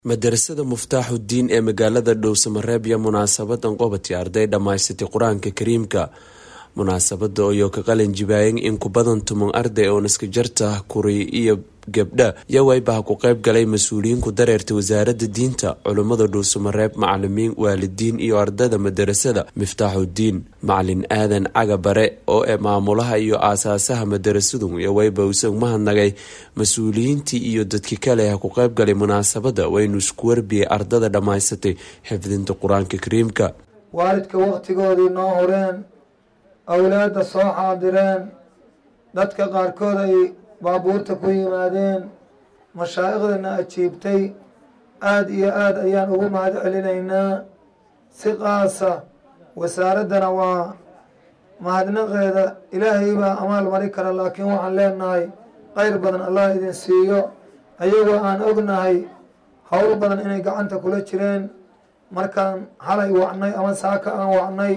madarasada muftaaxudiin ee magaalada dhowsamareeb iyo munaasabadan qobati arday dhammaysatay qur-aanka kariimka munaasabada oo ka qalin jibaayeen in ku badan tuman arday oo naskajarta kuri iyo gabdha yawaybaha ku qayb galay mas-uuliyiin ku dareertay wasaaradda diinta culummada dhuusamareeb macalimiin waalidiin iyo ardayda madarasada miftaaxudiin macalin aadan caga bare oo ee maamulaha iyo aasaasaha madarasadu yawayba usag mahadnagay mas-uuliyiintii iyo dadkii kale ha ku qayb galay munaasabada waynu isku warbiyey ardada dhammaysatay xifdinta qur-aanka kariimka waalidka wakhtigoodii noo horeen awlaadda soo xaadireen dadka qaarkood ay baabuurta ku yimaadeen mashaa'iqdana ajiibtay aada iyo aada ayaan ugu mahad celinaynaa si qaasa wasaaraddana waa mahadnaqeeda ilaahay baa amaal mari kara laakiin waxaan leenahay qayr badan allah idin siiyo ayagoo aan ognahay howl badan inay gacanta kula jireen markaan xalay wacnay ama saaka aan wacnay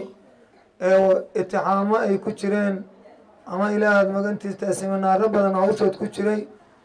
ee itixaamo ay ku jireen ama ilaahaad magantiista siminaaro badan hawshood ku jiray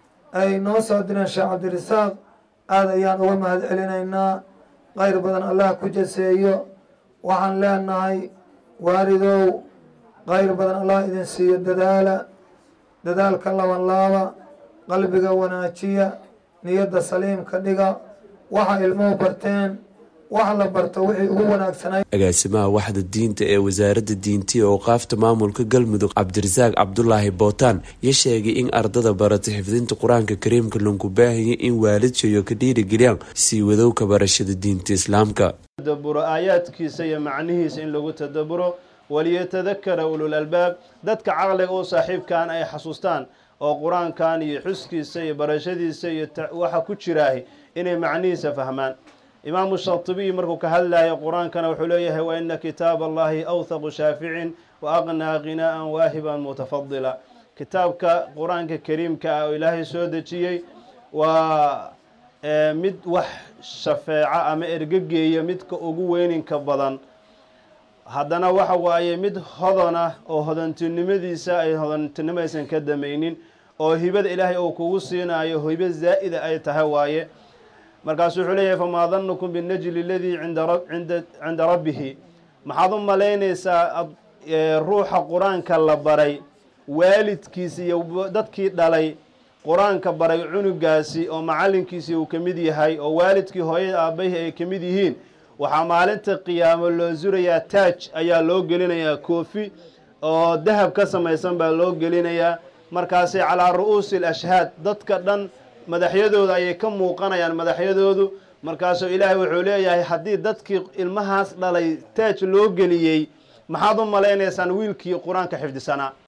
ay noo soo direen sheekh cabdirasaaq aada ayaan uga mahad celinaynaa qayr badan allah ku jaseeyo waxaan leenahay waalidow qayr badan allah idin siiyo dadaala dadaalka laban laaba qalbiga wanaajiya niyadda saliimka dhiga waxa ilmuhu barteen wax la barto wixii ugu wanaagsanay agaasimaha waxda diinta ee wasaaradda diintiya oo qaafta maamulka galmudug cabdirasaaq cabdulaahi bootaan ya sheegay in ardada baratay xifdinta qur-aanka kariimka lagu baahaya in waalidsayo ka dhiirigeliyaan sii wadowka barashada diinta islaamka tadaburo aayaadkiisa iyo macnihiisa in lagu tadaburo waliyatadakara ulul albaab dadka caqliga u saaxiibkan ay xasuustaan oo qur-aankan iyo xuskiisa iyo barashadiisa iyo waxa ku jiraahi inay macnihiisa fahmaan imaamu shatibiy markuu ka hadlayo qur-aankana wuxuu leeyahay wa ina kitaab allahi awthaqu shaaficin wa aqnaa qinaa'an waahiban mutafadila kitaabka qur-aanka kariimka ah oo ilaahay soo dejiyey waa mid wax shafeeca ama ergegeeya midka ugu weyninka badan haddana waxa waaye mid hodana oo hodantinimadiisa ay hodantinimo aysan ka damaynin oo hibada ilaahay uu kugu siinayo hibo zaa'ida ay tahay waaye markaasuu wuxuu leeyahay famaa danukum binajli aladii cinda rabbihi maxaad u malaynaysaa ruuxa qur-aanka la baray waalidkiisi iyo dadkii dhalay qur-aanka baray cunugaasi oo macalinkiisii uu ka mid yahay oo waalidkii hooyada aabbahi ay ka mid yihiin waxaa maalinta qiyaamo loo surayaa taaj ayaa loo gelinayaa koofi oo dahab ka samaysan baa loo gelinayaa markaasi calaa ru'uusi alashhaad dadka dhan madaxyadooda ayay ka muuqanayaan madaxyadoodu markaasuu ilaahay wuxuu leeyahay haddii dadkii ilmahaas dhalay taaj loo geliyey maxaad u malaynaysaan wiilkii qur-aanka xifdisanaa